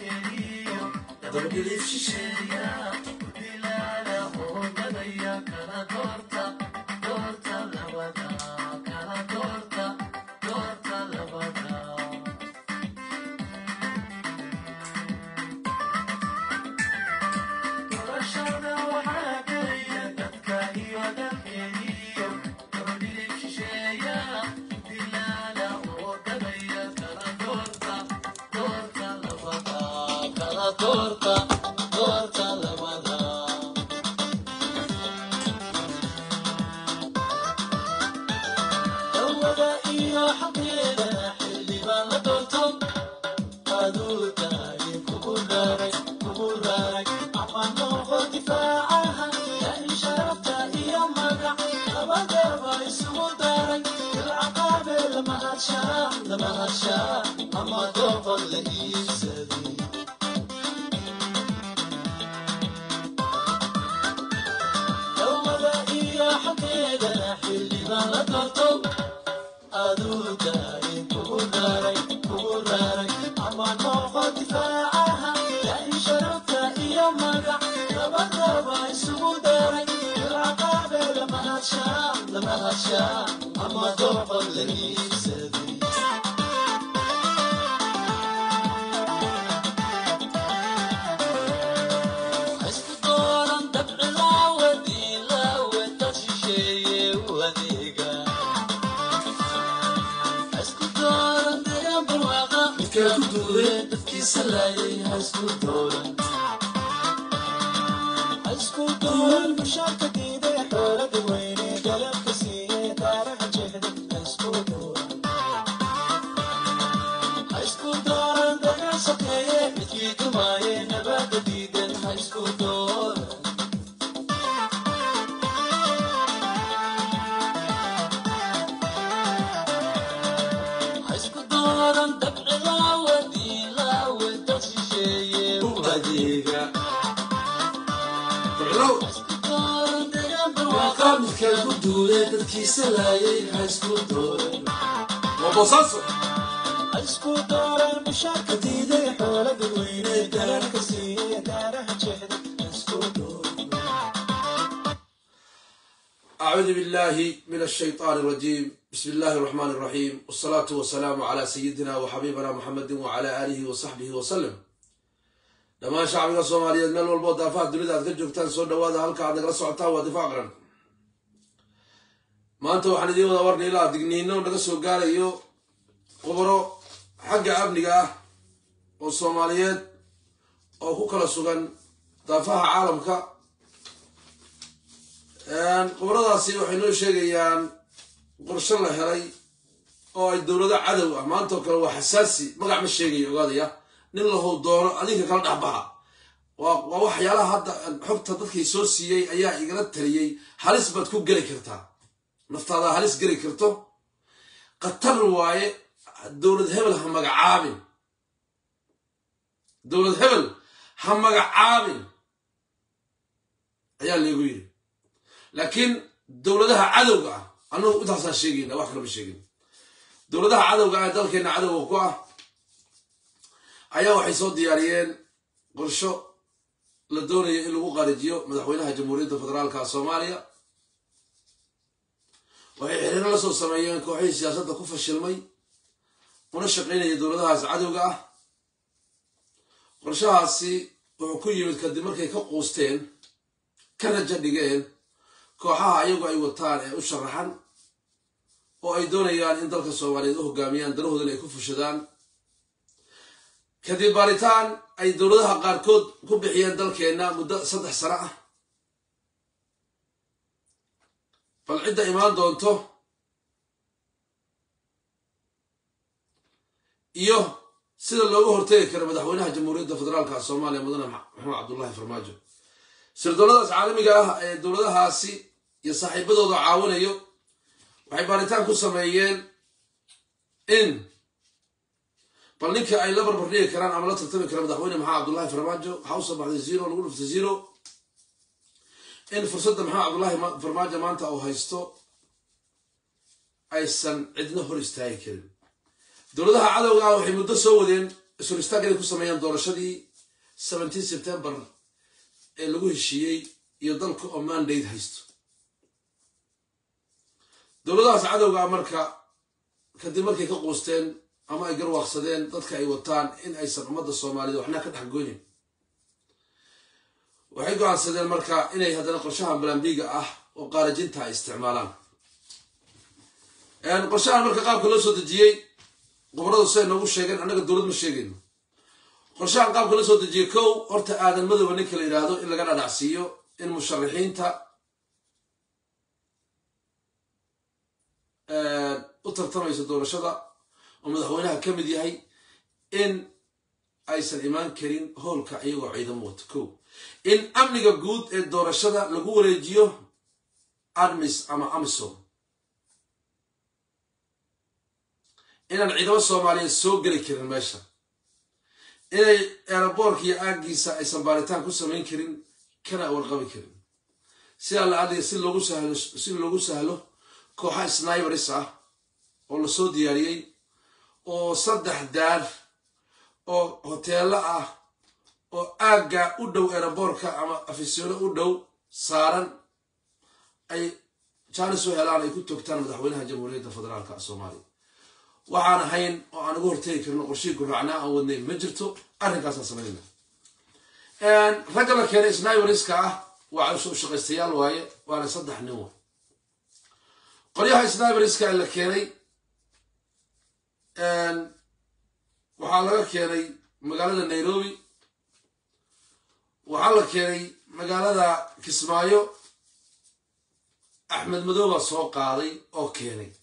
dabadhilif shisheeya dilaala oodadaya kala doorta doorta labada kala doorta doorta labada doorashada waxaa gelaya dadka iyo dalkeeniyo dabadhilif shisheeya dilaala oodadaya kala doorta doorta labada kala doorta doorta labada dawada iyo xaqeeda xildhibaan la doorto aduu tahay kugu daray kugu daray ama noqo difaacaha yani sharafta iyo magac labadaba isugu daray ilcaqaabe lama hadshaa lama hadshaa ama doqon la iibsaday dawada iyo xaqeeda xildhibaan la doorto aduu tahay kugu daray kugu daray ama noqo difaacaha yani sharafta iyo magac labadaba isugu daray ilcaqaabe lama hadshaa lama hadshaa ama doqon la iibsaday isku dooran dabci laawadii laawe dad shisheeye u adeega isku dooran deegaan barwaaqa midkaa ku duulee dadkiisa laayay ha isku dooran isku dooran mushaarka diiday xoolada weyne galabka siiye taaraha jeexda isku dooran ha isku dooran dagaan sokeeye midkii dumaaye nabaada diidan ha isku dooran ha isku dooran dabci laawadii laawe dad shisheeye u adeega isku dooran deegaan barwaaqa midkaa ku duulee dadkiisa laayay ha isku dooran isku dooran mushaarka diiday xoolada weyne galabka siiye taaraha jeexda isku dooran أعوذ بالله من الشيطان الرجيم بسم الله الرحمن الرحيم والصلاة والسلام على سيدنا وحبيبنا محمد وعلى آله وصحبه وسلم لما شعبنا الصومالية من والبوض دافع الدنيا أذكر جوكتان سو دوادا هلكا عندك رسعتا ودفاع قرن ما أنت وحنا دي ودورني لا دقنينو نقصو قال إيو قبرو حق أبنقا والصوماليات أو كوكلا سوغان دافع عالمك qoboladaasi waxay noo sheegayaan qorsho la helay oo ay dowlado cadow ah maanta oo kale waa xasaasi magac ma sheegayo ogaadaya nin lahow doono adinka kala dhexbaxa waa waa waxyaalaha hadda xogta dadkii soo siiyey ayaa igala taliyey halis baad ku geli kartaa naftaada halis geli karto khatar waaye dowlad hebel ha magacaabin dowlad hebel ha magacaabin ayaa leegu yidhi laakiin dowladaha cadowga ah annagu intaasaan sheegayna wax kalama sheegin dowladaha cadowga ah ee dalkeenna cadowga ku ah ayaa waxay soo diyaariyeen qorsho la doonayo in lagu qaarijiyo madaxweynaha jamhuuriyadda federaalka soomaaliya waxay xiriiro la soo sameeyeen kooxihii siyaasadda ku fashilmay una shaqaynaya dowladahaas cadowga ah qorshahaasi wuxuu ku yimid kadib markay ka quusteen ka raja dhigeen kooxaha ayagu ay wataan ee u sharaxan oo ay doonayaan in dalka soomaaliyeed u hogaamiyaan danahoodana ay ku fushadaan kadib baaritaan ay dowladaha qaarkood ku bixiyeen dalkeenna muddo saddex sano ah bal cidda imaan doonto iyo sida looga hortegi karo madaxweynaha jamhuuriyadda federaalka soomaaliya mudane maxamed cabdullahi farmaajo sirdooladaas caalamiga ah ee dowladahaasi iyo saaxiibadooda caawinayo waxay baaritaan ku sameeyeen in bal ninka ay la barbar dhigi karaan ama la tartami karaan madaxweyne maxamed cabdullahi farmaajo waxaa u soo baxday zero lagu dhuftay zero in fursadda maxamed cabdullahi farmaajo maanta uu haysto aysan cidna hor istaagi karin dowladaha cadowga ah waxay muddo soo wadeen isuristaag inay ku sameeyaan doorashadii seventeen september ee lagu heshiiyey iyo dalka oo mandate haysto dowladahaas cadowga ah marka kadib markay ka quusteen ama ay garwaaqsadeen dadka ay wataan in aysan ummadda soomaaliyed waxna ka dhex goynin waxay go-aansadeen marka inay haddana qorshahan balambiga ah oo qaarajinta ay isticmaalaan qorshahan marka qaabka loo soo dejiyey goboradu siday noogu sheegeen annaga dowlad ma sheegayno qorshahan qaabka loo soo dejiyey kow horta aadan madooba ninka la yidhaahdo in laga dhadhacsiiyo in musharaxiinta u tartamaysa doorashada oo madaxweynaha ka mid yahay in aysan imaan karin howlka iyagoo ciidamo wato kow in amniga guud ee doorashada lagu wareejiyo armis ama amisom inaan ciidamo soomaaliyeed soo geli karin meesha inay eeraboorka iyo aaggiisa aysan baaritaan ku samayn karin kana warqabi karin sidaa la adliga si loogu sahlo si loogu sahlo kooxa snibers ah oo lasoo diyaariyey oo saddex daar oo hoteelo ah oo aagga u dhow eeraboorka ama afisyono u dhow saaran ay jaanis u helaan ay ku togtaan madaxweynaha jamhuuriyadda federaalka soomaaliya waxaan ahayn oo aan uga hortegi karno qorshihii guraacnaa aan wadnay ma jirto arrinkaasaan samaynayna ragga la keenay sniberska ah waa shaqaystayaal waaye waana saddex nin wa qoryaha sniberska la keenay waxaa laga keenay magaalada nairobi waxaa la keenay magaalada kismaayo axmed madooba soo qaaday oo keenay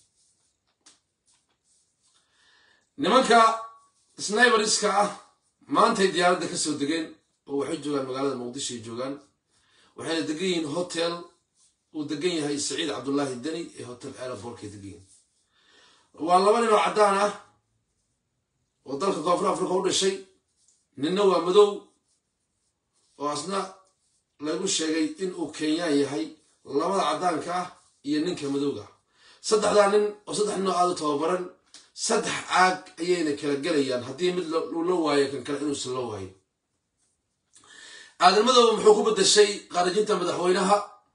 nimanka sniberska ah maantay diyaaradda ka soo degeen oo waxay joogaan magaalada muqdisho ay joogaan waxayna degan yihiin hotel uu degan yahay saciid cabdullaahi deni ee hotel aerobortkay degan yihiin waa laba nin oo caddaan ah oo dalka koonfur africa u dhashay ninna waa madow oo asna lagu sheegay in uu kenyaan yahay labada caddaanka ah iyo ninka madowga ah saddexdaa nin oo saddex nin oo aada u tababaran saddex caag ayayna kala gelayaan haddii mid uu la waayo kan kale inuusan la waayo aadan madooba muxuu ku bedeshay qaarajinta madaxweynaha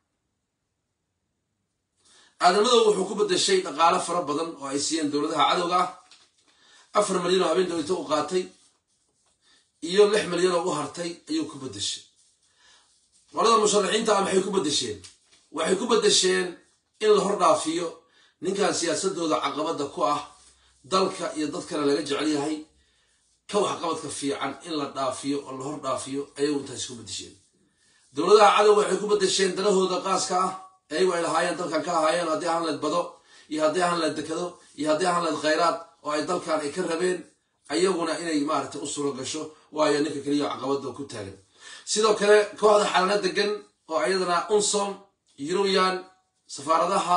aadan madooba wuxuu ku bedeshay dhaqaalo fara badan oo ay siiyeen dowladaha cadowga ah afar malyan oo habeen dowlata u qaatay iyo lix malyan oo u hartay ayuu ku bedeshay qolada musharaxiinta ah maxay ku bedesheen waxay ku bedesheen in la hor dhaafiyo ninkan siyaasadooda caqabada ku ah dalka iyo dadkana laga jecel yahay ka waxqabadka fiican in la dhaafiyo oo la hor dhaafiyo ayagu intaas ku bedesheen dowladaha cadow waxay ku bedesheen danahooda qaaska ah ayagu ay lahaayeen dalkan ka lahaayeen haddii ahaan leed bado iyo haddii ahaan leed dekado iyo haddii ahaan leed khayraad oo ay dalkan ay ka rabeen ayaguna inay maaragtay u suuro gasho waayo ninka keliya caqabada ku taagan sidoo kale kooxda xalana degan oo ayadana unsom yurubiyan safaaradaha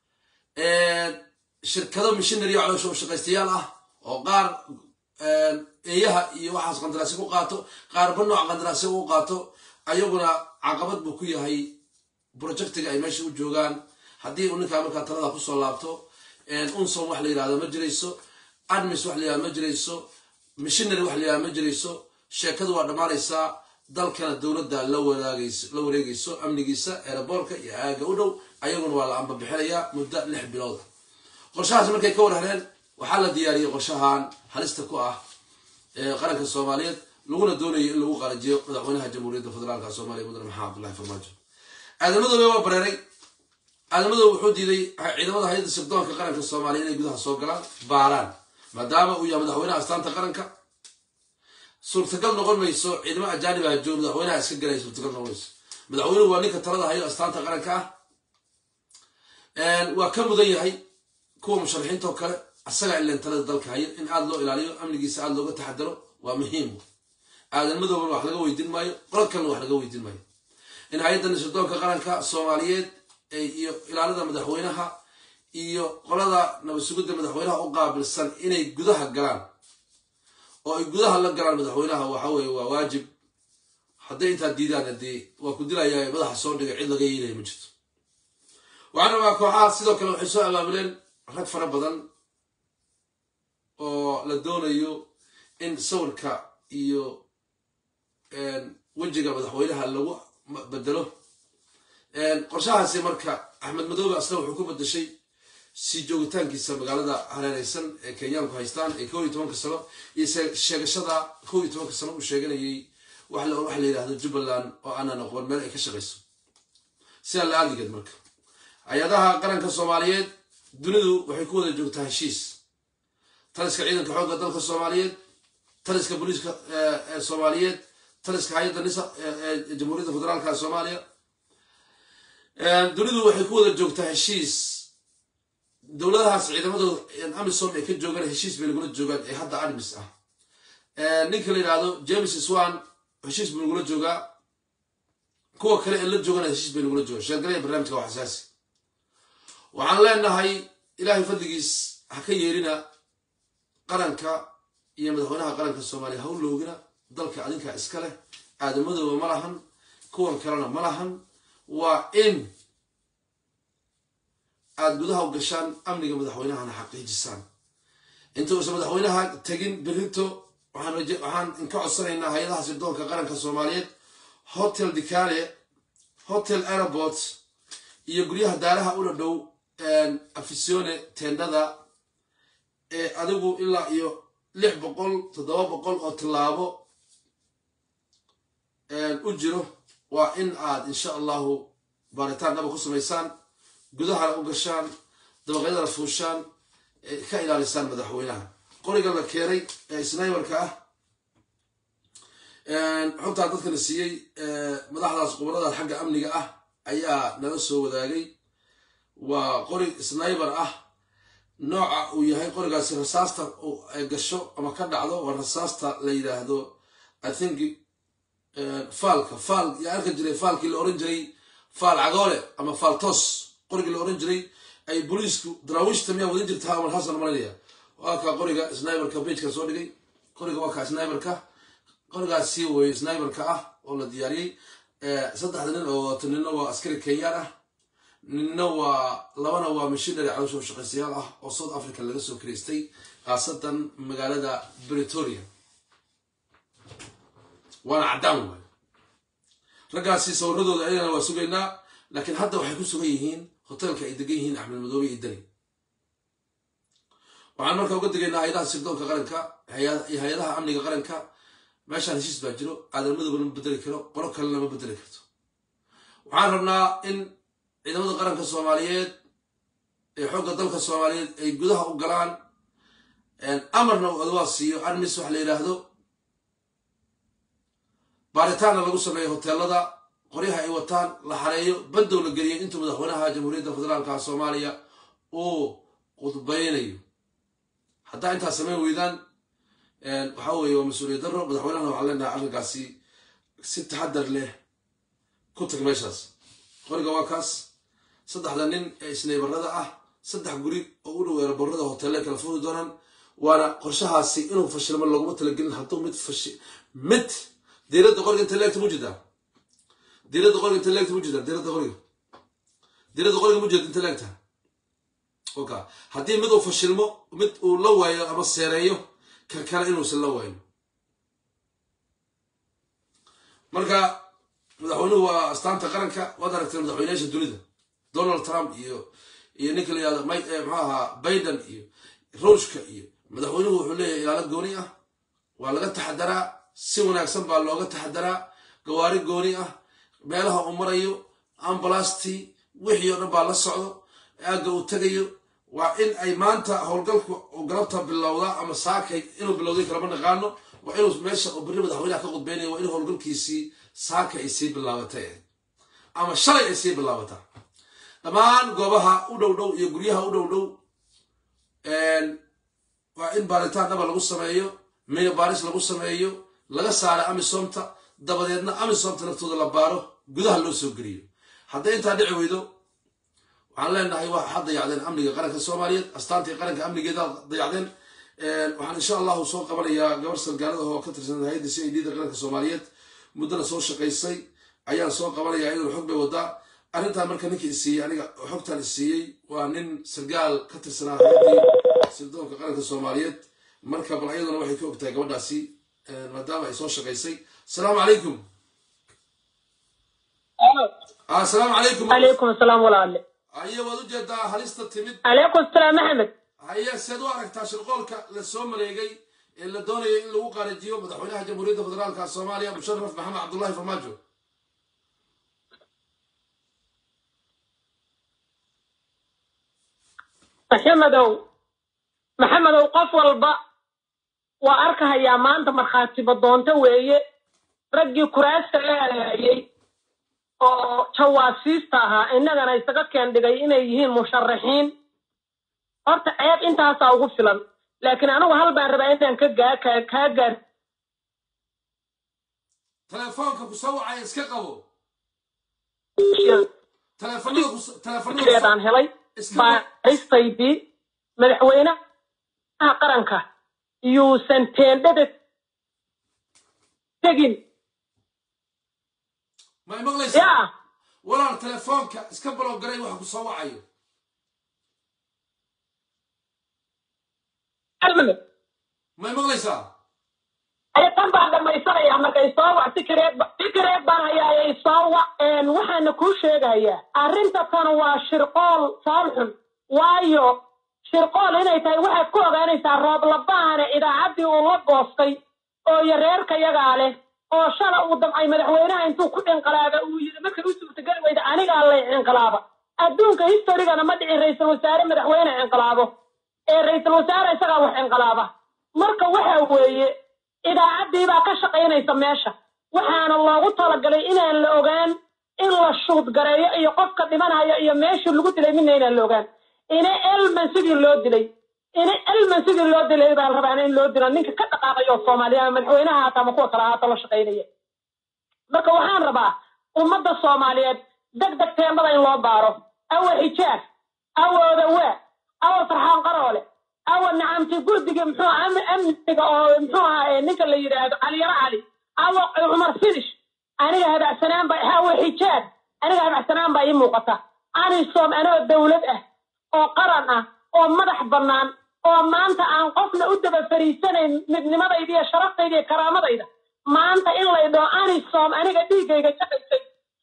shirkado mishinary oo caloosho shaqaystayaal ah oo qaar eeyaha iyo waxaas qandaraasyo ku qaato qaarba nooc qandaraasyo u qaato ayaguna caqabad buu ku yahay projectiga ay meesha u joogaan haddii uu ninkaa markaa talada kusoo laabto unsom wax la yirahdo ma jirayso admis wax la yirahdo ma jirayso mishinary wax la yirahdo ma jirayso sheekadu waa dhammaanaysaa dalkana dowladda la wareegayso amnigiisa eeraboorka iyo aaga u dhow ayaguna waa la ambabixinayaa muddo lix bilooda qorshahaas markay ka warhareen waxaa la diyaariyey qorshahan halista ku ah qaranka soomaaliyeed laguna doonayo in lagu qarajiyo madaxweynaha jamhuuriyadda federaalka soomaaliya mudane maxamed abdullahi farmaajo aadamadoobe waa bareeray aadamadoobe wuxuu diiday ciidamada hay-adda sirdoonka qaranka soomaaliya inay gudaha soo galaan baaraan maadaama uu yahay madaxweynaha astaanta qaranka suurtagal noqon mayso ciidamo ajaanib ah joog madaxweynaha iska galaya suurtagal noqon mayso madaxweynuhu waa ninka talada hayo astaanta qaranka ah waa ka mudan yahay kuwa musharaxiinta oo kale asagaa ilan talada dalka haya in aada loo ilaaliyo amnigiisa aada looga taxadaro waa muhiim aadan madooban wax laga weydiin maayo qolad kalena wax laga weydiin maayo in hay-adda sirdoonka qaranka soomaaliyeed iyo ilaalada madaxweynaha iyo qolada nabadsugidda madaxweynaha u qaabilsan inay gudaha galaan oo ay gudaha la galaan madaxweynaha waxa weye waa waajib hadday intaa diidaan hadee waa ku dilayaa madaxa soo dhigay cid laga yeelaya ma jirto waxaan rabaa kooxaha sidoo kale waxay soo abaabuleen rag fara badan oo la doonayo in sawirka iyo wejiga madaxweynaha lagu bedelo qorshahaasi marka axmed madoobe asna wuxuu ku bedeshay sii joogitaankiisa magaalada hareereysan ee kenyaanku haystaan ee kow iyo tobanka sano iyo sheegashada kow iyo tobanka sano uu sheeganayay wax la yidhaahdo jubbaland oo aanan aqoon meel ay ka shaqayso sidaa la aadigeed marka hay-adaha qaranka soomaaliyeed dunidu waxay ku wada joogtaa heshiis taliska ciidanka xoogga dalka soomaaliyeed taliska booliiska soomaaliyeed taliska hay-adda nisa ee jamhuuriyadda federaalka soomaaliya dunidu waxay ku wada joogtaa heshiis dowladahaas ciidamadooda amisom ay ka joogaan heshiis bay lagula joogaan ee hadda armis ah ninka la yidhaahdo james swan heshiis buu lagula joogaa kuwa kale ee la joogana heshiis bay lagula joogaan sheergalaya barnaamijka waa xasaasi waxaan leenahay ilaahay fadligiis ha ka yeerina qaranka iyo madaxweynaha qaranka soomaaliya ha u loogina dalka adinka iska leh aadamadooba ma lahan kuwan kalena ma lahan waa in aada gudaha u gashaan amniga madaxweynahana xaqiijisaan inta uusan madaxweynaha tegin berrito waxaan inka codsanaynaa hay-adaha sirdoonka qaranka soomaaliyeed hotel dicale hotel airport iyo guryaha daaraha u dhadhow afisione tendada ee adigu ilaa iyo lix boqol toddoba boqol oo tallaabo u jiro waa in aad insha allahu baaritaan dhaba ku samaysaan gudahana u gashaan dabaqyadana fuushaan ka ilaalisaan madaxweynaha qoriga la keenay ee snaybarka ah xogtaa dadka la siiyey madaxdaas qubarada xagga amniga ah ayaa nala soo wadaagay waa qori snaybar ah nooca uu yahay qorigaasi rasaasta ay gasho ama ka dhacdo waa rasaasta la yidhaahdo i think faalka faal yaa arkan jiray faalkii la oran jiray faal cagoole ama faal toos qorigii la oran jiray ay booliisku daraawiishta miyaa wadin jirtaa amal xasan malanaya waa kaa qoriga sniberka bejka soo dhigay qoriga waa kaa sniberka qorigaas sii weye sniberka ah oo la diyaariyey saddexda nin oo wato ninna waa askari kenyaan ah ninna waa labana waa mashinary caloosho shaqaystayaal ah oo south africa laga soo karaystay khaasatan magaalada bretoria waana caddaan waay raggaasi sawiradooda ayagana waa sugaynaa laakiin hadda waxay ku sugan yihiin hoteelka ay degan yihiin axmed madoobe iyo deni waxaan marka uga degaynaa hay-adaha sirdoonka qaranka iyo hay-adaha amniga qaranka meeshaan heshiis baa jiro aadanmadooba lama bedeli karo qolo kale lama bedeli karto waxaan rabnaa in ciidamada qaranka soomaaliyeed ee xoogga dalka soomaaliyeed ay gudaha u galaan amarna uu adwaa siiyo armis wax la yidhaahdo baaritaanna lagu sameeyo hoteelada qoryaha ay wataan la xareeyo bandow la geliyay intuu madaxweynaha jamhuuriyadda federaalka soomaaliya uu qudbaynayo haddaa intaas samayn weydaan waxa weeye waa mas-uuliyad daro madaxweynahana waxaan leenahay arrinkaasi si taxadar leh ku tag meeshaas qoriga waa kaas saddexda nin ee isnaybarada ah saddex guri oo u dhow eeraborada hoteelle kala furi doonaan waana qorshahaasi inuu fashilmo looguma talagelin hadduu mid fashi mid diiradda qoriga inta leegta mu jidaa diiradda qoriga inta leegta mu jidaa diiradda qoriga diiradda qoriga mu jeeda inta leegta oka haddii mid uu fashilmo mid uu la waayo ama seereeyo kan kale inuusan la waayo marka madaxweynuhu waa astaanta qaranka waad aragtay madaxweynayaasha dunida donald trump iyo iyo ninka la yihahdo muxuu ahaa biden iyo ruushka iyo madaxweynuhu wuxuu leeyahay ilaalo gooni ah waa laga taxadaraa si wanaagsan baa looga taxadaraa gawaari gooni ah meelaha uu marayo ambalastii wixii oo dhan baa la socdo aagga uu tegayo waa in ay maanta howlgalku uu galabta bilowdaa ama saakay inuu bilowday kalama naqaano waa inuu meesha uu berri madaxweynaha ka qudbeynaya waa in howlgalkiisii saaka ay sii bilaabatay ama shalay ay sii bilaabataa dhammaan goobaha u dhow dhow iyo guryaha u dhow dhow waa in baaritaan dhaba lagu sameeyo miga baaris lagu sameeyo laga saara amisomta dabadeedna amisomta naftooda la baaro gudaha loo soo geliyo hadday intaa dhici weydo waxaan leenahay waxaad dayacdeen amniga qaranka soomaaliyeed astaantii qaranka amnigeeda dayacdeen waxaan insha allahu soo qabanayaa gabar sargaalada oo ka tirsan hay-adda c i d da qaranka soomaaliyeed muddana soo shaqaysay ayaan soo qabanayaa iyaduna xog bay wadaa arrintan marka ninkii isiiyey aniga xogtaan isiiyey waa nin sargaal ka tirsanaa hay-addii sirdoonka qaranka soomaaliyeed marka bal iyaduna waxay ka ogtahay gabadhaasi maadaama ay soo shaqaysay asalaamu calaykum asalaamu calaykum عليكم السلام ولا haye waad ujeedaa halista timid عليكم السلام أحمد haye seed u aragtaa shirqoolka la soo maleegay ee la doonaya in lagu qaarajiyo madaxweynaha jamhuuriyadda federaalka soomaaliya musharaf maxamed cabdullahi farmaajo maxamedow maxamedow qof walba waa arkahayaa maanta markhaatiba doonto weeye raggii kuraasta la halaayay oo jawaasiista ahaa innagana isaga keen dhigay inay yihiin musharaxiin horta ceeb intaasaa ugu filan laakiin anigu hal baan rabaa inaan ka gaa kaa kaa gaar telefoonka ku soo wacaya iska qabo teleefanada ku teleefanada eedaan helay baaristaydii madaxweynaha qaranka yuusan teendhada tegin may maqlaysaa yaa walaal telefoonka iska balowgaray waxa ku soo wacayo almamid may maqlaysaa tan baan dhamaysanaya markay soo wac fikireed fikireed baan hayaayay soo wac waxaana kuu sheegayaa arrinta tan waa shirqool foolxun waayo shirqool inay tahay waxaad ku ogaanaysaa roob labaane idaacaddii uu la goostay oo iyo reerka yagaa leh oo shala uu damcay madaxweynaha intuu ku dhinqalaaba uu yidhi markay u suurtageli weyda anigaa lay cinqalaaba adduunka historigana ma dhicin ra-iisul wasaare madaxweyne cinqalaabo ee ra-iisul wasaare isagaa wax cinqalaaba marka waxa weeye idaacaddii baa ka shaqaynaysa meesha waxaana loogu talagalay inaan la ogaan in la shuud gareeyo iyo qofka dhimanaya iyo meeshii lagu dilay midna inaan la ogaan ina elman sidii loo dilay ina elman sidii loo dilay baa la rabaa in loo dilo ninka ka dhaqaaqayo soomaaliya ama madaxweynaha haata ama kuwa kale haata la shaqaynaya marka waxaan rabaa ummadda soomaaliyeed deg deg teembada in loo baaro awa xijaab awa odawaa awa farxaan qaroole awa nacamti gurdiga muxuu am- amniga oo muxuu ahaa ninka la yidhaahdo caliyaro cali awa cumar finish aniga habacsanaan baa awa xijaab aniga habacsanaan baa ii muuqata anisom anoo dawlad ah oo qaran ah oo madax bannaan oo maanta aan qofna u daba fariisanayn midnimadayda iyo sharaftayda iyo karaamadayda maanta in lay dhaho anisom aniga dhiiggayga shaqaysay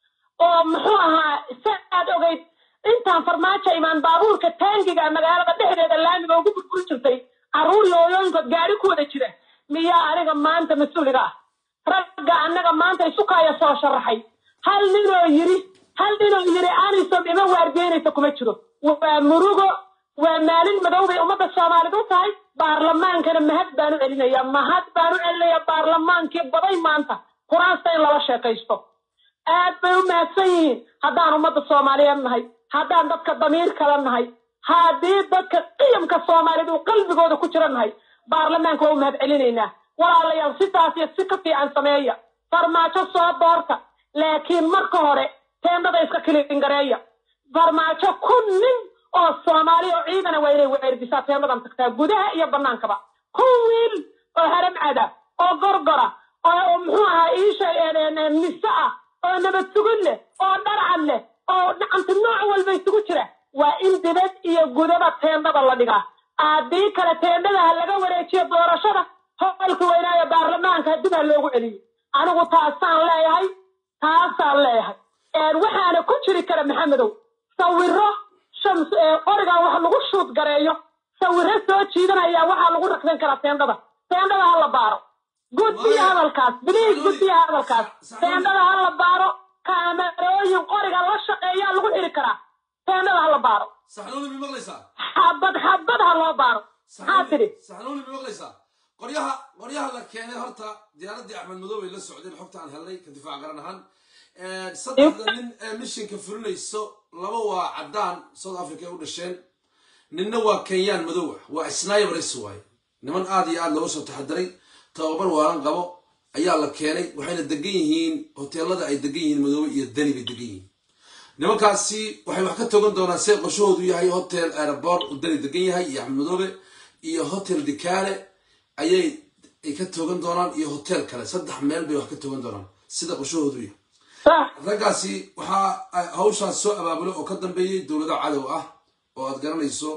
oo muxuu ahaa si aad ogeyd intaan farmaajo imaan baabuurka taangiga magaalada dhexdeeda laamiga ugu burburi jirtay carruur yooyooyinkood gaari ku wada jira miyaa aniga maanta mas-uuliga ah ragga annaga maanta isukaaya soo sharaxay hal ninoo yiri hal ninoo yiri anisom ima waardiyeynaysa kuma jiro waa murugo waa maalin madow bay ummadda soomaalida u tahay baarlamaankana mahad baan u celinaya mahad baan u celinaya baarlamaankii baday maanta kuraasta in lala sheekaysto aad bay u mahadsan yihiin haddaan ummadda soomaaliyeed nahay haddaan dadka damiir kala nahay haddii dadka qiyamka soomaaliyeed uu qalbigooda ku jira nahay baarlamaanka waa u mahad celinaynaa walaalayaal sidaas iyo si ka fiican sameeya farmaajo soo doorta laakiin marka hore teendada iska kilingareeya farmaajo kun nin oo soomaali oo ciidana waa inay weerdisaa teendadan tagtaa gudaha iyo bannaankaba kun wiil oo haramcada oo gorgora oo muxuu ahaa iisha mise ah oo nabad sugid leh oo dharcad leh oo dhacanta nooc walba isugu jira waa in dibad iyo gudaba teendada la dhigaa haddii kale teendada ha laga wareejiyo doorashada hoolka weynaayo baarlamaanka dib ha loogu celiyo anigu taasaan leeyahay taasaan leeyahay waxaana ku jiri kara maxamedow sawiro shams qorigan wax lagu shuud gareeyo sawiro soo jiidanaya waxaa lagu rakdan karaa teendada teendada ha la baaro gudbiya hadalkaas biliis gudbiya hadalkaas teendada ha la baaro kaamerooyin qoriga la shaqeeyaa lagu xiri karaa teendada ha la baaro saxnuuni mi maqlaysaa xabad xabad ha loo baaro maxaa tidhi saxnuuni mi maqlaysaa qoryaha qoryaha la keenay horta diyaaradii axmed madow ay la socdeen xogta aan helnay ka difaac garan ahaan saddexda nin ee mishinka fulinayso laba waa caddaan south africa ay u dhasheen ninna waa kenyaan madow ah waa snibers waaye niman aad iyo aad looga soo taxadiray tababar waalan qabo ayaa la keenay waxayna degan yihiin hoteelada ay degan yihiin madoobe iyo dani bay degan yihiin nimankaasi waxay wax ka togan doonaan see qorshahoodu yahay hotel aeroport uu dani degan yahay iyo axmed madoobe iyo hotel dikaale ayay ay ka togan doonaan iyo hotel kale saddex meel bay wax ka togan doonaan sida qorshahoodu yahay sax raggaasi waxaa hawshaas soo abaabulo oo ka dambeeyey dowlado cadow ah oo aad garanayso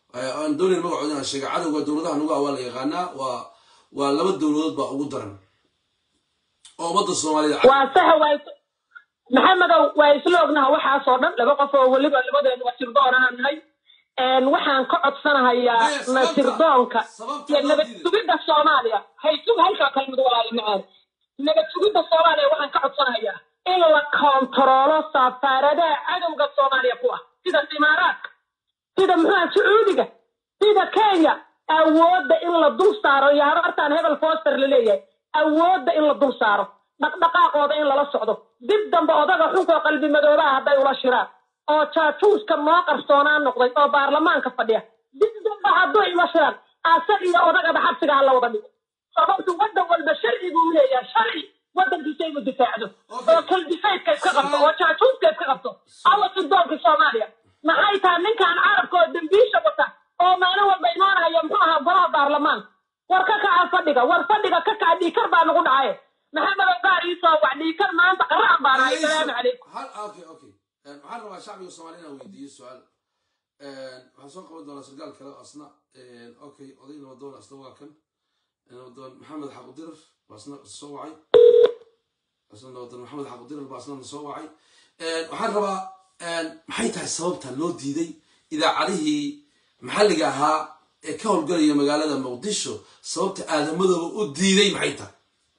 aan doonayn magacooda inaan sheega cadowga dowladaha nugu ah waa la yaqaanaa waa waa laba dowladood baa ugu daran oo ummadda soomaalida waa saxa waa maxamedow waa isla ognaha waxaasoo dhan laba qof oo weliba labadeedu wasirdoonaan nahay waxaan ka codsanahayaa Maya, sababta- nasirdoonka sababta iyo loo nabad diiday. sugidda soomaaliya haysug halkaa kalmid walaali macaan nabad sugidda soomaaliya waxaan ka codsanahayaa in la koontaroolo safaaradaha cadowga soomaaliya ku ah sida imaaraadka sida muxuha sacuudiga sida kenya awoodda in la dul saaro iyo habartaan hebel foster la leeyahay awoodda in la dul saaro dhaqdhaqaaqooda in lala socdo dib dambe odaga xunkoo qalbi madoobaha hadday ula shiraan oo jaajuuska noo qarsoonaan noqday oo baarlamaanka fadhiya dib dambe hadduu ila shiraan asag iyo odagaba xabsiga ha la wada dhigo sababtu waddan walba sharciguu leeyahay sharci waddankiisa inuu difaacdo oo kaldifaydka iska qabto oo jaajuuska iska qabto alla sirdoonka soomaaliya maxay tahay ninkan carabka oo dembiisha wata oo maalin walba imaanaya muxuu ahaa golaha baarlamaanka war ka kaca fadhiga war fadhiga ka kaca dhiikar baa nagu dhacaye maxamed ogaar iisoo wac dhiikar maanta qaraan baan ahay salaamu calaykum hal okay okay waxaan rabaa shacbiga soomaaliya inaan weydiiyo su-aal waxaan soo qaban doonaa sargaal kale oo asna okay oday nabadoon asna waa kan nabadoon maxamed xaqudirar baa asna soo wacay asna nabadoon maxamed xaqudirar baa asna soo wacay waxaan rabaa maxay tahay sababta loo diiday idaacadihii maxalliga ahaa ee ka howlgalaya magaalada muqdisho sababta aadamadooba u diiday maxay tahay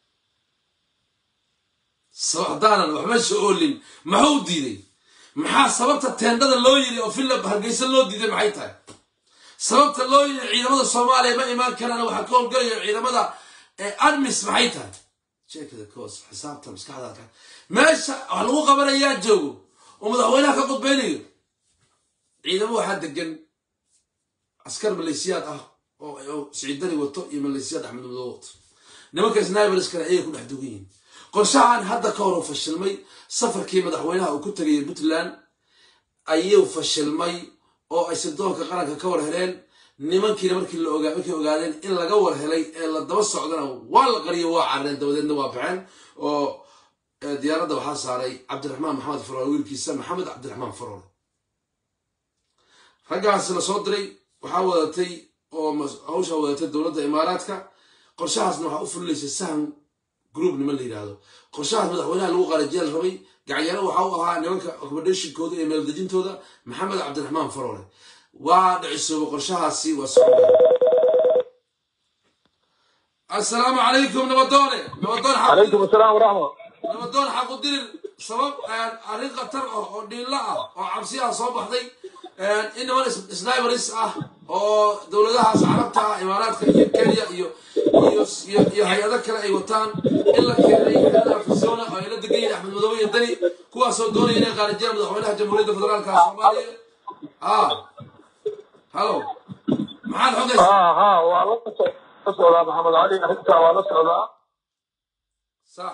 sabab haddaanan waxba soo oolin maxuu u diiday maxaa sababta teendhada loo yiri oo philip hargeysa loo diiday maxay tahay sababta loo yiri ciidamada soomaaliya ma imaan karaan waxaa ka howlgalaya ciidamada armis maxay tahay jeekada koos xisaabta maskaxda ka meesha wax lagu qabanayaa joogo oo madaxweynaha ka qudbeynayo ciidamo waxaa degan askar maleesiyaad ah oo siciidani wato iyo maleesiyaad axmed madow wato nimanka sniberiskana ayay ku dhex dugan yihiin qorshahan hadda ka hor uu fashilmay safarkii madaxweynaha uu ku tegayay puntland ayuu fashilmay oo ay sirdoonka qaranka ka war heleen nimankiina markii la ogaa markay ogaadeen in laga war helay ee la daba socdana waa la qariyo waa carreen dabadeedna waa baxeen oo diyaaradda waxaa saaray cabdiraxmaan maxamed faroole wiilkiisa maxamed cabdiraxmaan faroole raggaas la soo diray waxaa wadatay oo hawshaa wadatay dowladda imaaraadka qorshahaasna waxaa u fulilaysay sahan group niman la yidhaahdo qorshahaas madaxweynaha lagu qaarajiya la rabay gacyaro waxa u ahaa nimanka accommodationkooda iyo meeldejintooda maxamed cabdiraxmaan faroole waa dhicisooba qorshahaasi waa socda assalaamu calaykum nabadoone nabadoon calaykum asalaam waraxma nabadoon xaqudirir sabab arrin khatar ah oo dhiilla ah oo cabsi ah soo baxday in niman sniberis ah oo dowladahaas carabta ah imaaraadka iyo kenya iyo iyo iyo iyo hay-ado kale ay wataan in la keenay xerada arizona oo ay la degan yihiin axmed madoobe iyo dani kuwaasoo doonaya inay qaarijiyaan madaxweynaha jamhuuriyadda federaalka soomaaliya ah halo maxaad xogaysa ha ha waa la so- la socdaa maxamed cali arrintaa waa la socdaa sax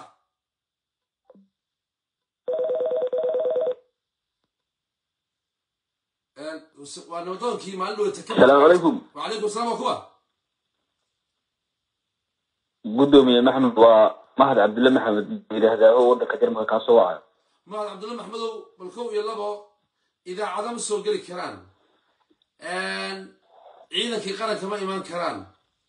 waa nabadoonkii maalin dhowata ka asalaamu calaykum wacalaykum asalaam waa kuwa guddoomiye maxmed waa mahad cabdille maxamed yidhaahdaa oo waddanka jarmalka kaa soo wacayo mahad cabdulla maxmedow bal kow iyo labo idaacado ma soo geli karaan ciidankii qaranka ma imaan karaan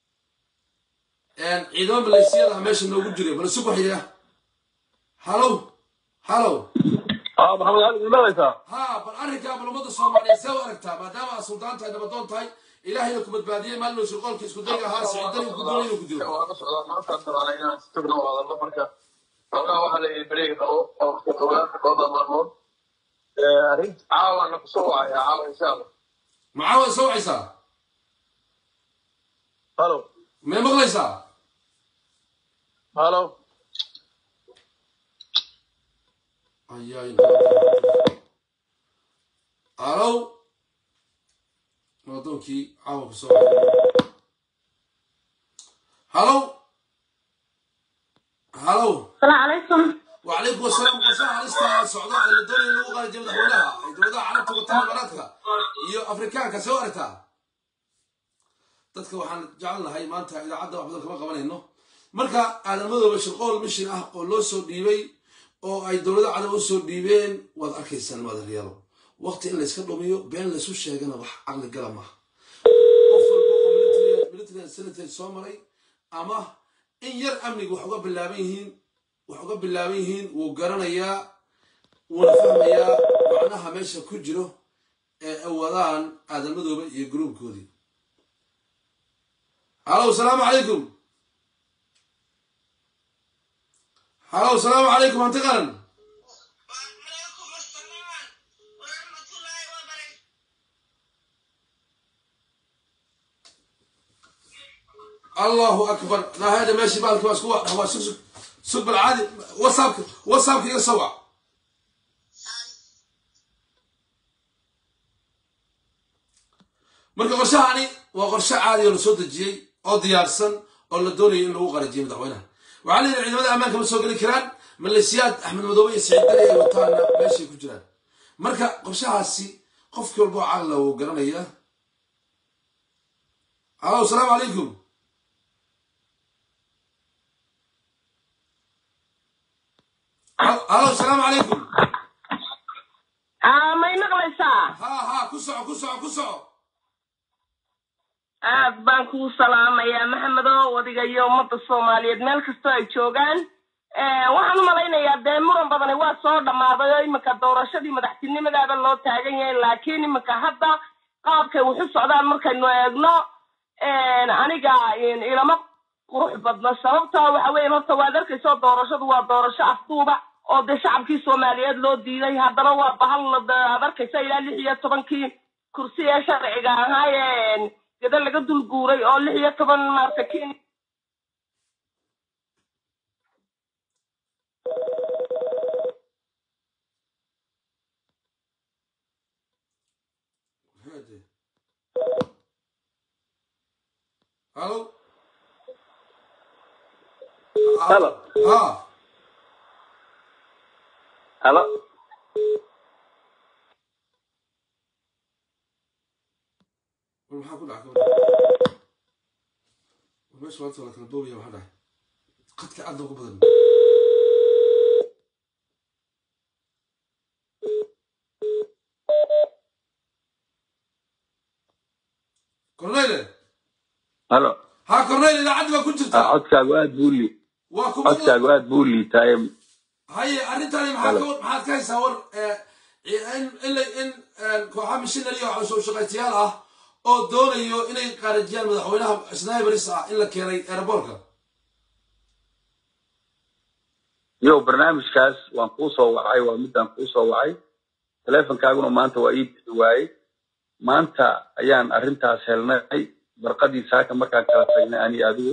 ciidamo maleysiyada ah meesha noogu jira bal isu baxya halow halow ah maxamed cali ma maqlaysaa ha bal arrinkaa bal ummadda soomaaliyeed see u aragtaa maadaama aad suldaan tahay nabadoon tahay ilaahayna ku badbaadiyey maalin uu shirqoolka isku dayga ahaa siciidani ku doonay inuu ku dilo waa la socdaa maanta rabaa inaan si tagno wadalno marka xoogaa waxaa la yidhi beriga qabo oo ogaanka kooda maalmood arrin caawana kusoo wacaya caawa insha allah maxaa soo wacaysaa halo may maqlaysaa halo ayaay alow namadoonkii caawa ku soo halow halow salaamu calaykum وعليكم السلام qorshaha halista socdo ee la doonaya in lagu qaadiyo madaxweynaha ay dowladaha carabta wataan imaaraadka iyo afrikaanka soo aragtaa dadka waxaan jecelnahay maanta idaacadda wax badan kama qabanayno marka aadamadooba shirqool mishin ah oo loo soo dhiibay oo ay dowlada cadab u soo dhiibeen waad arkaysaan madaryaalo waqti in layska dhumiyo been laysu sheegana wax caqli gala maaha puntland senator soo maray ama in yar amniga wax uga bilaaban yihiin wax uga bilaaban yihiin wuu garanayaa wuuna fahmayaa macnaha meesha ku jiro ee ay wadaan aadamadooba iyo gruubkoodii halow salaamu calaykum halow salaamu calaykum hanti qaran وعليكم السلام ورحمة الله وبركاته allahu akbar nahada meeshii baalki waa isku waa sug sug sug bal caadi whatsappka whatsappka iga soo wac marka qorshahani waa qorshe caadi oo la soo dejiyey oo diyaarsan oo la doonayo in lagu qarajiyo madaxweynaha waxaa la yidhi ciidamada ammaanka ma soo geli karaan maleesiyaad axmed madoobe iyo siciid dali ay wataana meeshay ku jiraan marka qorshahaasi qofkii walba oo caqla wuu garanaya alo asalaamu calaykum alo asalaamu calaykum aa may maqlaysaa ha ha ku soco ku soco ku soco aad baan kuu salaamayaa maxamedow adiga iyo ummadda soomaaliyeed meel kastoo ay joogaan waxaan u malaynayaa dee muran badani waa soo dhammaaday oo iminka doorashadii madaxtinimadaaba loo taagan yahay laakiin iminka hadda qaabkay waxu socdaan markaynu eegno aniga ilama qurux badna sababta waxa weeye horta waad arkayso doorashadu waa doorasho afduuba oo dee shacabkii soomaaliyeed loo diiday haddana waa bahal aad arkaysa ilaa lix iyo tobankii kursi ee sharciga ahaa ee gada laga dul guuray oo lix iyo toban maarta ken halo Halo. ha halo war maxaa ku dhaca war meesha maanta waa la kala boobaya maxaa dhahay qadka aad ugu badan cornele halo ha cornele idaacaddi baa ku jirta codkaagu aad buu li waa ku codkaagu aad buu liitaaye haye arrintani maxaa ka maxaad ka haysaa war in in la- in kooxa missionary oo soo shaqaytayaal ah oo doonayo inay qaarajiyaan madaxweynaha snaibaris ah in la keenay aeroboortka yow barnaamijkaas waan kuu soo wacay waa midaan kuu soo wacay teleefonkaaguna maanta waa ii bixi waayey maanta ayaan arrintaas helnay barqadii saaka markaan kala tagnay ani adigu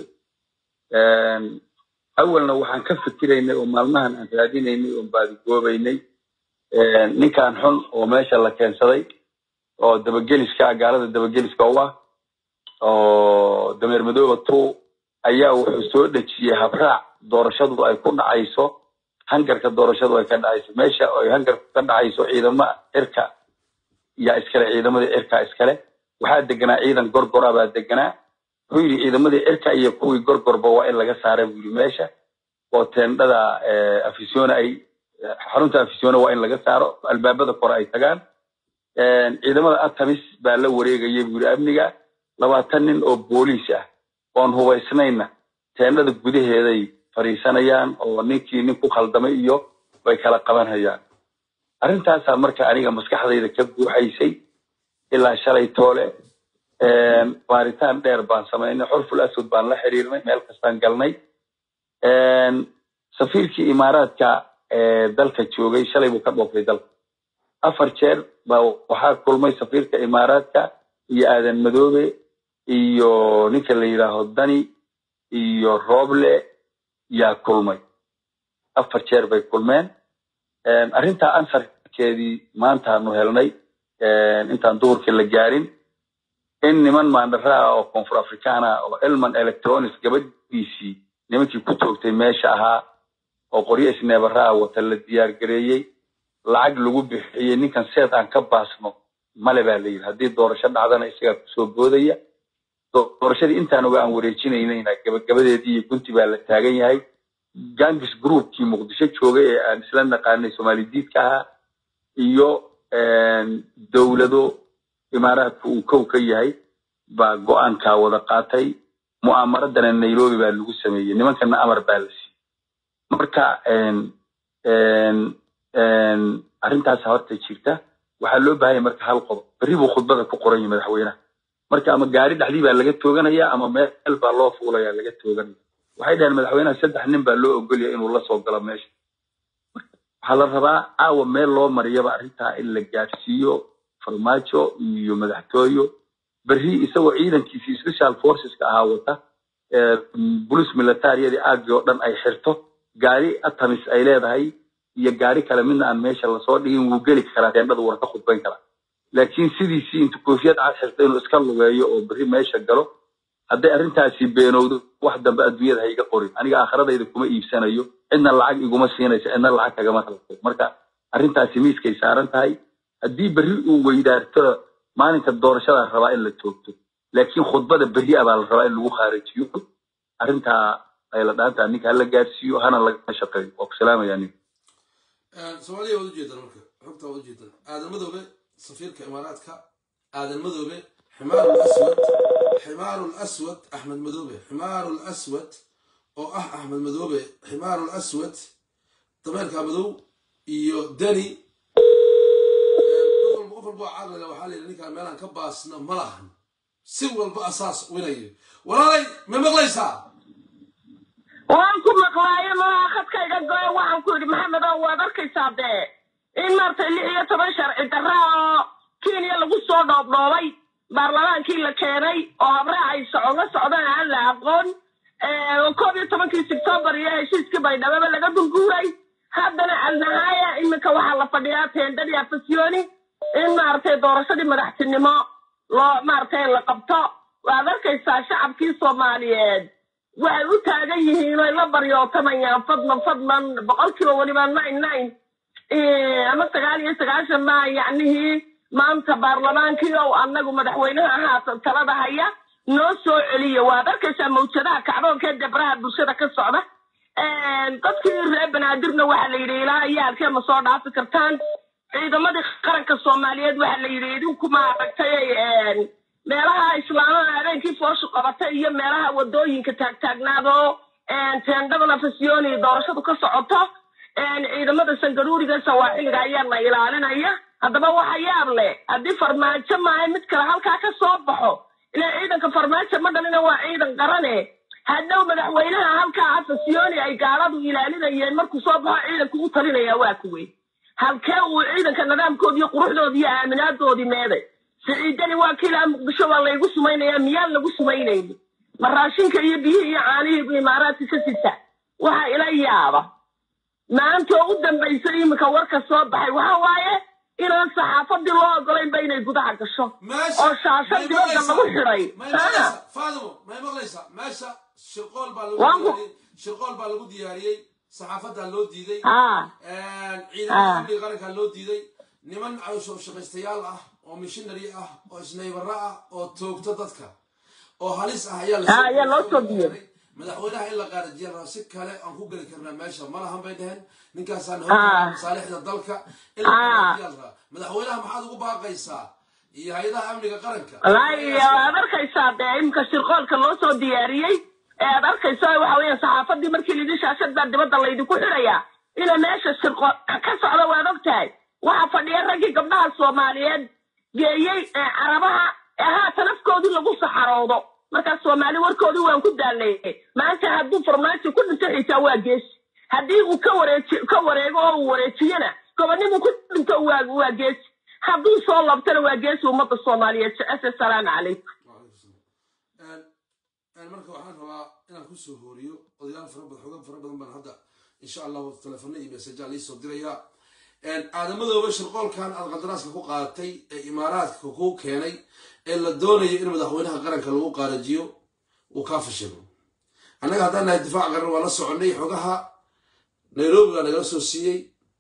awalna waxaan ka fikiraynay oo maalmahan aan raadinaynay oon baadigoobaynay ninkan xun oo meesha la keensaday oo dabageliska ah gaalada dabageliska u ah oo dameer madooba two ayaa wuxuu soo dhejiyey habraac doorashadu ay ku dhacayso hangarka doorashadu ay ka dhacayso meesha ay hangarku ka dhacayso ciidama cirka yaa iskale ciidamadii cirka iskale waxaa deganaa ciidan gorgora baa deganaa wuxuu yidhi ciidamadii cirka iyo kuwii gorgorba waa in laga saara buu yidhi meesha oo teendhada afisona ay xarunta afisona waa in laga saaro albaabada kore ay tagaan ciidamada atamis baa la wareegaya buu yidhi amniga labaatan nin oo booliis ah oon hubaysnayna teendhada gudaheeday fadhiisanayaan oo ninkii nin ku khaldamay iyo way kala qabanayaan arrintaasaa marka aniga maskaxdayda ka buuxaysay ilaa shalay toole baaritaan dheer baan samaynay xurful aswad baan la xiriirnay meel kastaan galnay safiirkii imaaraadka ee dalka joogay shalay buu ka dhoofay dalka afar jeer baa waxaa kulmay safiirka imaaraadka iyo aadan madoobe iyo ninka la yidhaaho dani iyo rooble yaa kulmay afar jeer bay kulmeen arrintaa ansarkeedii maantaanu helnay intaan duhurkii la gaarin in niman maandharaa oo koonfur afrikaana oo elman electronics gabadhiisii nimankii ku toogtay meesha ahaa oo qoryo isneebaraa wata la diyaar gareeyey lacag lagu bixiyey ninkan seed aan ka baasno male baa la yidhi haddii doorasho dhacdana isagaa kusoo boodaya doorashadii intaan oga aan wareejinaynayna gabagabadeedii iyo gunti baa la taagan yahay gangis groupkii muqdisho joogay ee aan isla naqaanay soomaali diidka ahaa iyo dowlado imaaraadka uu kow ka yahay baa go-aankaa wada qaatay mu'aamaradana nairobi baa lagu sameeyey nimankana amar baa la siiyey marka een, een, een, arrintaas horta jirta waxaa loo baahan yahay marka hal qodob berri buu khudbada ku qoran yahay madaxweynaha marka ama gaari dhexdii baa laga tooganaya ama meel baa loo fuulaya laga tooganaya waxay dhaheen madaxweynaha saddex nin baa loo ogolya inuu la soo galo meesha waxaa la rabaa caawa meel loo mariyaba arrintaa in la gaadhsiiyo farmaajo iyo madaxtooyo berri isagoo ciidankiisii special forceska ahaa wata ee, mm, police militariyadii aagii oo dhan ay xirto gaari atamis ay leedahay iyo gaari kale midna aan meesha lasoo dhigin wuu geli karaa teendhada wuuna ka khudbayn karaa laakiin sidiisii intu koofiyad cad xirto inuu iska lugeeyo oo berri meesha galo hadday arrintaasi beenowdo wax dambe adduunyada ha iga qorin aniga aakhiradayda kuma iibsanayo cidna lacag iguma siinayso cidna lacag kagama halko marka arrintaasi miiskay saaran tahay haddii berri uu weydaarto maalinka doorashada rabaa in la joogto laakiin khudbada berri ah baa la rabaa in lagu khaarijiyo arrintaa ay la dhaantaa ninka hala gaarsiiyo hana laga shaqeeyo waa ku salaamaya nin soomaaliya waad ujeedaan marka xogta waad ujeedaan aadan madoobe safiirka imaaraadka aadan madoobe ximaaru aswad ximaaru aswad axmed madoobe ximaaru aswad oo ah axmed madoobe ximaaru aswad dameerka madow iyo deni qof walba qof walba oo caqliga waxaa la yidhi ninkaan meelaan ka baasna ma lahan si walba asaas winayo walaalay ma maqlaysaa waan ku maqlaayo malaha khadkayga goyo waxaan ku yidhi maxamed oo waad arkaysaa dee in maaragtay lix iyo toban sharci darra oo kenya lagu soo dhoobdhoobay baarlamaankii la keenay oo habraac ay socoga socdaan aan la aqoon oo koob iyo tobankii sebtembar iyo heshiiskii baydhababa laga dulguuray haddana alnahaaya iminka waxaa la fadhiyaa teendadii afasyooni in maaragtay doorashadii madaxtinimo loo maaragtay la qabto waad arkaysaa shacabkii soomaaliyeed waxay u taagan yihiin oy la baryootamayaan fadlan fadlan boqolkiiba weliba nine nine ama sagaal iyo sagaashan baa yacnihii maanta baarlamaankii oo annagu madaxweynaha haatan talada haya noo soo celiya waad arkaysaa mawjadaha kacdoonka ee debraha bulshada ka socda dadkii reer banaadirna waxaa la yidhi ilaa iyo halkee ma soo dhaafi kartaan ciidamadii qaranka soomaaliyeed waxaa la yidhi idinku maaragtay meelaha islaamada habeenkii fooshu qabatay iyo meelaha wadooyinka taagtaagnaadoo teendhadana fasyooni doorashadu ka socoto ciidamada sangaruuriga sawaaxiliga ayaa na ilaalinaya haddaba waxa yaab leh haddii farmaajo maahay mid kale halkaa ka soo baxo ilaa ciidanka farmaajo ma dhalina waa ciidan qarane hadhow madaxweynaha halkaa afasyooni ay gaaladu ilaalinayeen markuu soo baxo ciidanku u talinaya waa kuwe halkee uu ciidanka nidaamkoodi iyo quruxdoodi iyo aaminaadoodii meeday siciidani waa kiilaa muqdisho waa laygu sumaynayaa miyaan lagu sumaynayni ma raashinka iyo biyihii iyo caanihii bu imaaraadka ka sita waxa ila yaaba maanta oo u dambaysay iminka warka soo baxay waxa waaye inaan saxaafadii loo ogolaynba inay gudaha gasho oo shaasha dibadda lagu xidhay faadimo may maqlaysaa meesha shirqool baa lagu Waan ku- diyaariyey shirqool baa lagu diyaariyey saxaafadaa loo diiday haa ciidamada amniga qarankaa loo diiday niman cawsho shaqaystayaal ah oo mishinary ah oo isnaybara ah oo toogto dadka oo halis ah ayaa Ah, ayaa loo soo diyaariyey. madaxweynaha in la qaarajiya rabaa si kale aan ku geli karnaa meesha ma lahan bay dhaheen ninkaasaan Ah. hoggaanka masaalixda dalka in la Ah. qaarajiya la rabaa madaxweynaha maxaad ugu baaqaysaa iyo hay-adaha amniga qaranka wallaahi waad arkaysaa dee iminka shirqoolka loo soo diyaariyey ee aad arkayso waxa weeyaan saxaafadii markii lidin shaashad baa dibadda laydinku xidhayaa ina meesha shirqool ka socda waad ogtahay waxaa fadhiya raggii gabdhaha soomaaliyeed geeyey ee carabaha ee haatan afkoodii lagu saxaroodo markaas soomaali warkoodii waan ku daalneeyey maanta hadduu farmaajo ku dhinto xitaa waa geesi haddii uu ka wareeji ka wareego oo uu wareejiyana gobonimuu ku dhinto waa waa geesi hadduu soo labtana waa geesi ummadda soomaaliyeed jecese salaamu calaykum marka waxaan rabaa inaan kusoo hooriyo odayaal fara badan xogan fara badan baan hadda insha allahu telefono iyo mesaja liisoo dirayaa aadamadooba shirqoolkan aad qandaraaska ku qaadatay ee imaaraadka ku keenay ee la doonayo in madaxweynaha qaranka lagu qaarajiyo uu kaa fashilo annaga haddaan nahay difaac qaran waa la soconay xogaha nairobi baa nagala soo siiyey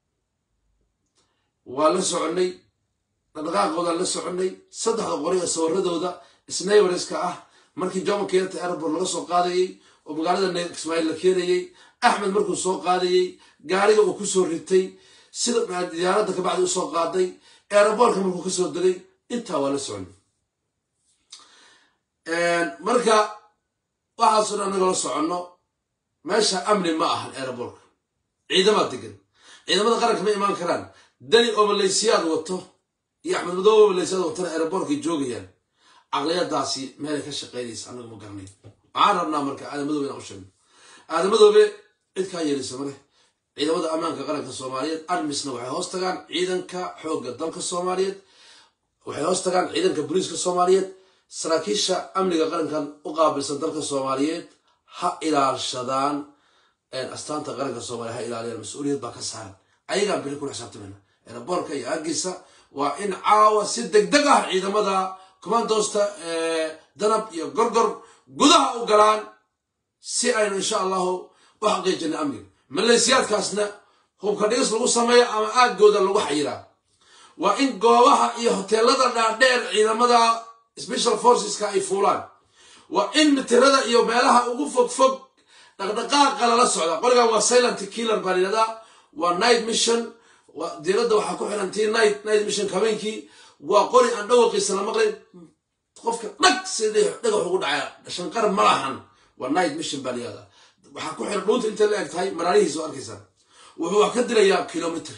waa la soconay dhaqdhaqaaqoodaan la soconay saddexda qori ee sawiradooda snayberska ah markii jomo kenyatta airport laga soo qaadayey oo magaalada ne- ismaaciil la keenayey axmed markuu soo qaadayey gaariga uu kusoo ritay sida maa- diyaaradda kabacdi usoo qaaday aeroboortka markuu kasoo degay intaa waa la soconay marka waxaasoo dhan anagoo la soconno meesha amni ma ahan aerobortka ciidamaad degan ciidamada qaranka ma imaan karaan dani oo malaysiyaad wato iyo axmed madoobe oo malaysiyaad watana aerobortkay joogayaan caqliyadaasi meelay ka shaqaynaysa anagu ma garanayn waxaan rabnaa marka aadamadoobe inaan u sheegno aadamadoobe cid kaa yeelisa male ciidamada ammaanka qaranka soomaaliyeed armisna waxay hoos tagaan ciidanka xoogga dalka soomaaliyeed waxay hoos tagaan ciidanka booliiska soomaaliyeed saraakiisha amniga qarankan u qaabilsan dalka soomaaliyeed ha ilaalshadaan astaanta qaranka soomaaliya ha ilaaliyaan mas-uuliyad baa ka saaran ayagaan bili kula xisaabtamayna eraboorka iyo aggiisa waa in caawa si degdeg ah ciidamada commandoosta danab iyo gorgor gudaha u galaan si aynu insha allahu u xaqiijina amniga malaysiyaadkaasna hubka dhigis lagu sameeyo ama aaggooda lagu xayiraa waa in goobaha iyo hoteelada dhaadheer ciidamada special forceska ay fuulaan waa in mitirada iyo meelaha ugu fog fog dhaqdhaqaaqa lala socda qoligan waa silent killer baa layidhahdaa waa night mission diiradda waxaa ku xiran tii night night mission habeenkii waa qori aan dhawaqiisa la maqlayn qofka dhag sida dhagax ugu dhacaya shanqar ma lahan waa night mission baa layihahdaa waxaa ku xiran dhuunta intay la eg tahay maraarihiisa oo arkaysaa wuxuu wax ka dilayaa kilomitr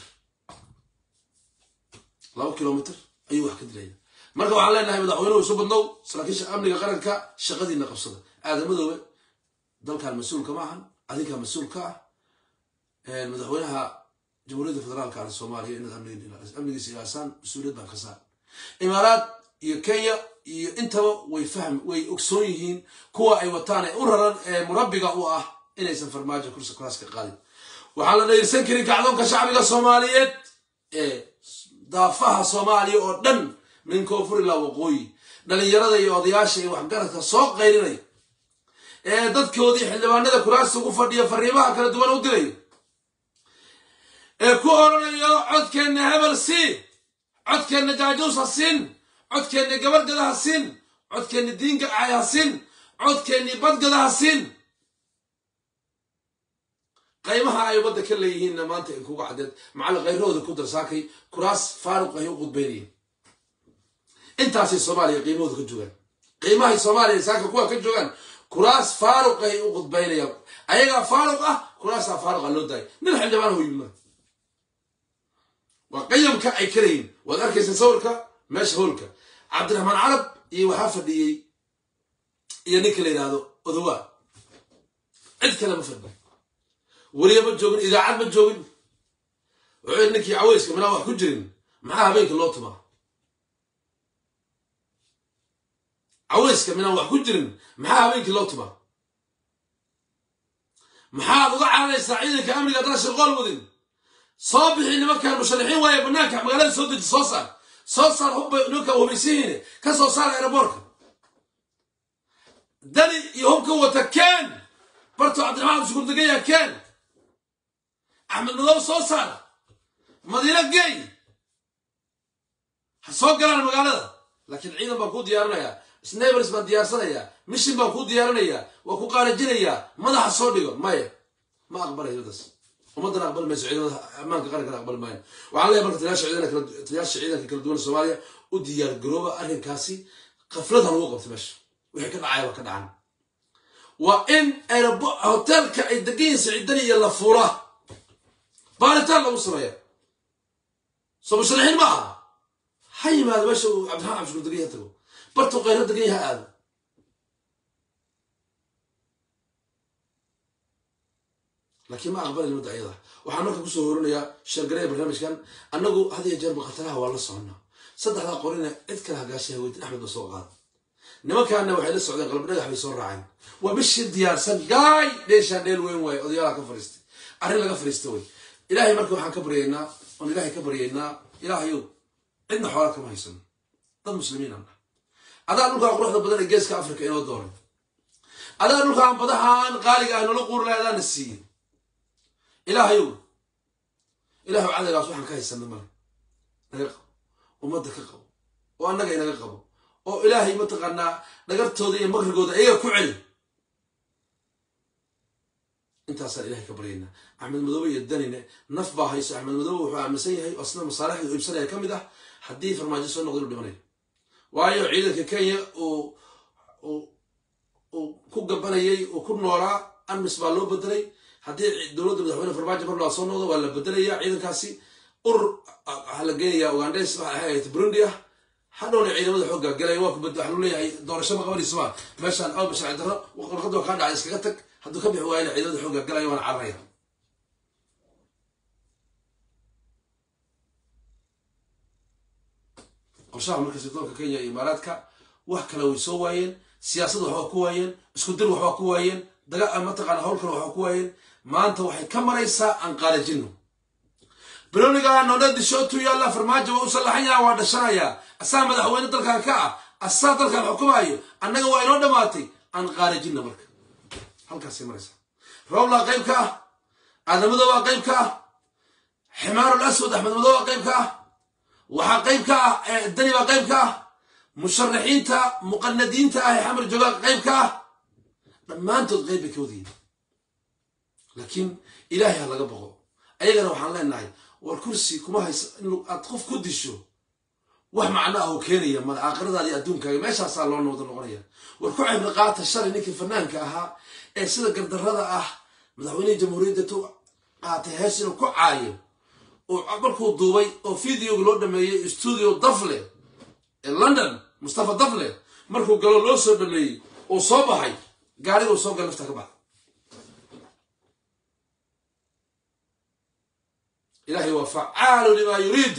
laba kilomitr ayuu wax ka dilaya marka waxaan leenahay madaxweynuhu isu badnow saraakiisha amniga qaranka shaqadiina qabsada aadamadoobe dalkan mas-uulka ma ahan adinkaa mas-uul ka ah madaxweynaha jamhuuriyadda federaalka ah soomaaliya inaad amnigiisa ilaasaan mas-uuliyad baan ka saar imaaraad iyo kenya iyo intaba way fahm way ogsoon yihiin kuwa ay wataan ee u raran ee murabbiga u ah inaysan farmaajo kursi kuraas ka qaadin waxaan la dhayirsan karin kacdoonka shacbiga soomaaliyeed ee daafaha soomaaliya oo dhan min koonfur ilaa waqooyi dhalinyarada iyo odayaasha iyo waxgaradka soo qaylinaya ee dadkoodii xildhibaanada kuraasta ugu fadhiya fariimaha kala duwan u dilaya ee ku oranayo codkeenna hebel siin codkeenna jaajuus ha siin codkeenni gabadgada ha siin codkeenni diinka acay ha siin codkeenni badgada ha siin qaymaha ay wadda ka leeyihiinna maanta in kuga caddeed macalla kayrahooda ku darsaakay kuraas faaruq ay u qudbaynayeen intaasay soomaaliya qiimahooda ka joogaan qiimahay soomaaliya saaka kuwa ka joogaan kuraas faaruq ay u qudbaynayaan ayagaa faaruq ah kuraasaa faaruqa loo daayay nin xildhibaan ho yimid waa qayamka ay kalayihin waad arkaysa sawirka meesha hoolka cabdiraxmaan carab iyo waxaa fadhiyey iyo ninka la yidhaahdo odowaa cid kale ma fadhi weliga ma joogin idaacad ma joogin wuxuu ninkii caweyska minaa wax ku jirin maxaa habeenka loo tumaa caweyska minaan wax ku jirin maxaa habeenkii loo tumaa maxaad uga caanaysaa ciidanka amniga haddana shirqool wadin soo bixi nimankan musharaxiin waaye banaanka magaalada soo deji soo saar soo saar hubba nimanka hubaysihiine ka soo saar aeroboortka dani iyo hubka wata keen barto cabdiraxmaan abdishukuur degaya keen axmed madow soo saar madiino geey ha soo galaan magaalada laakiin ciidan baan kuu diyaarinayaa snabers baan diyaarsanayaa mishin baan kuu diyaarinayaa waa ku qaarajinayaa madaxa soo dhigo maya ma aqbalayo daas ummaddan aqbali mayso ciidamada ammaanka qarankana aqbali maayo waxaan leeyahay marka taliyaasha ciidanka taliyaasha ciidanka kala duwan soomaaliya u diyaar garooba arrinkaasi qaflada lagu qabto meesha wixii ka dhacaya waa ka dhacan waa in aerobo hoteelka ay degan yihiin siciidani iyo la fuula baaritaan lagu sameeya soo musharaxiin ma aha ha yimaado meesha uu cabdiraxmaan cabdishukuur degan yaha tago bartuu qayro degan yaha aado laakiin ma aqbali nimada ayada waxaan marka kusoo horinayaa sheergareya barnaamijkan annagu had iyo jeerba khataraha waa la soconnaa saddexdaa qorina cid kale hagaashaha weydin axmed ba soo qaada nimankaana waxay la socdeen qalab dhagax bay soo raaceen waa bishii diyaarsan gaay dheeshaan dheel weyn waaye odayaalaha ka fariistay arrin laga fariista wey ilaahay marka waxaan ka baryaynaa oon ilaahay ka baryaynaa ilaahayow cidna xoolaa kama haysano dad muslimiin aan ah adaa dhulkaa quruxda badan ee geeska africa inoo dooray adaa dhulkaan badahaan qaaliga ah noola quuri lahay adaana siiyey ilaahayow ilaahu cadagaas waxaan ka haysana male naga qabo ummadda ka qabo oo annaga inaga qabo oo ilaahay mataqaanaa dhagartooda iyo makrigooda ayaga ku celi intaasaan ilahay ka baryaynaa axmed madoobe iyo danine naf baa hayso axmed madoobe wuxuu aaminsan yahay oo sida masaalixda u iibsanaya ka mid ah haddii farmaajo soo noqdo inuu dhimanayo waayo ciidanka kenya uu uu ku gabanayay uu ku noolaa amis baa loo bedelay haddii dowladda madaxweyne farmaajo mar laa soo noqdo waa la bedelaya ciidankaasi urur waxaa la geenayaa ugandes waxa ahayd burundi ah hadhowna ciidamada xoogga galay waa ku bed waxa lu leeyahay doorasho ma qabanayso ma meeshaan awba sharci darro warqadoo kaa dhacay iskaga tag hadduu ka bixi waayana ciidamada xoogga galaya waana cararaya qorshaha marka sirdoonka kenya iyo imaaraadka wax kale way soo waayeen siyaasad waxbaa ku waayeen isku dir waxbaa ku waayeen daga mataqaana hawl kale waxbaa ku waayeen maanta waxay ka maraysaa aan qaalajino bilowniga noonadi shootu yaalla farmaajo waa u sallaxan yaha waa dhashanayaa asaa madaxweyne dalkan ka ah asaa dalkan xukumaayo annaga waa inoo dhammaatay aan qaalajina marka halkaasay maraysaa rowlaa qayb ka ah aadamadowaa qayb ka ah ximaarul aswad axmed madowaa qayb ka ah waxaa qayb ka ah dani baa qayb ka ah musharaxiinta muqanadiinta ah ee xamar joogaa qayb ka ah dhammaantood qayb bay ka wadayiin laakiin ilaahay ha laga boqo ayagana waxaan leenahay war kursi kuma haysa in aad qof ku disho wax macno ah oo keenaya male aakhiradaadi adduunkaaga meeshaasaa loo wada noqonaya war ku cibri qaata shalay ninkii fanaanka ahaa ee sida gardarrada ah madaxweynihii jamhuuriyadda tu qaatay hees inuu ku caayo oo markuu duubay oo videoga loo dhameeyey studio dafle ee london mustafa dafle markuu galo loo soo dhameeyey uu soo baxay gaariguu soo gal lafta ka baxda ilahay waa facaalu limaa yuriidu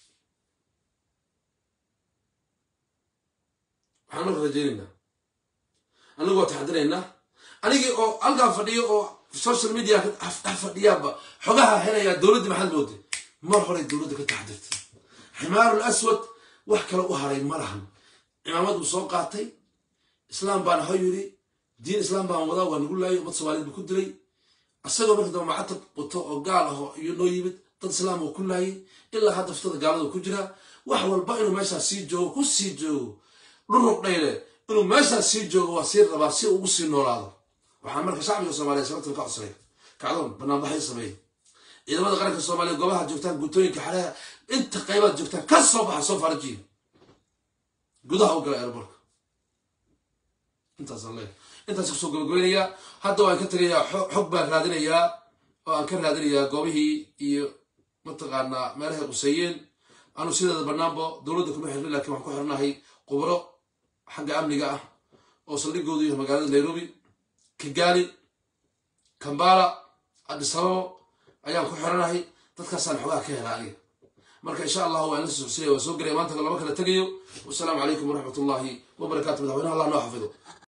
waxaan marka rajaynaynaa anigu waa taxadiraynaa anigii oo halkaa fadhiyo oo social media dhex fadhiyaaba xogaha helayaa dowladdii maxaad mooday mar horay dowladda ka taxadirtay ximaarul aswad wax kale u haray ma lahan cimaamad buu soo qaatay islaam baan ha yiri diin islaam baan wadaa waa nagu laayay ummad soomaaliyed buu ku dilay asagoo marka dambe macatab wato oo gaal ah oo iyo noo yimid dad islaam uu ku laayay ilaa hadda ftada gaalada ku jira wax walba inuu meeshaas sii joogo ku sii joogo dhurug dhayle inuu meeshaas sii joogo waa sii rabaa si ugu sii noolaado waxaan marka shacbiga soomaaliyeed sababtan ka codsanay kacdoon banaanbaxay sameeyey ciidamada qaranka soomaaliya goobaha joogtaan guutooyinka xareha inta qaybaad joogtaan ka soo baxa soo farajiya gudaha u gala airborka intaasaan leeyahay intaas kusoo gabagabaynayaa hadda waan ka tegayaa xog baan raadinayaa oo aan ka raadinayaa goobihii iyo mataqaanaa meelahay quseeyeen anu sideeda banaanbo dowladda kuma xirnay lakiin waxaan ku xirnahay khubro xagga amniga ah oo saldhigoodu yahay magaalada nairobi kigali kambala adisababo ayaan ku xiranahay dadkaasaan xogaha ka hela aniga marka insha allahu waan la socodsiinaya waan soo gelaya maanta lama kala tegayo wasalaamu calaykum waraxmat ullahi wabarakaatu madaxweynaha allah noo xafido